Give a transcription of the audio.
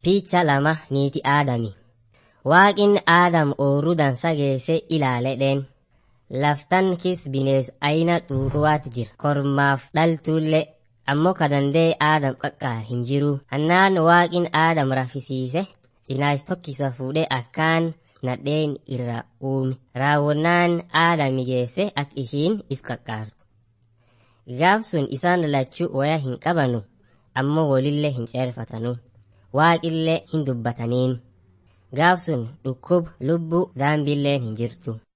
Picha lama niiti aadami. Waaqin aadam ooruu dansa geesse ilaaledheen. Laftan kis binees ayina xuuxuwaati jira. Kormaaf dhaltuullee ammoo kadandee aadam qaqqaa hin jiru. Hannaan waaqin aadam rafisiise cinaash tokkisa fuudhee akkaan nadheen irra uume. Raawwannaan aadami geesse ak ishiin is qaqqaartu. Gaaf sun isaan lachuu waya hin qabanu ammoo walillee hin ceerfatanu. Waaqillee hin dubbataniin. Gaaf sun dhukkub lubbuu daambilleen hin jirtu.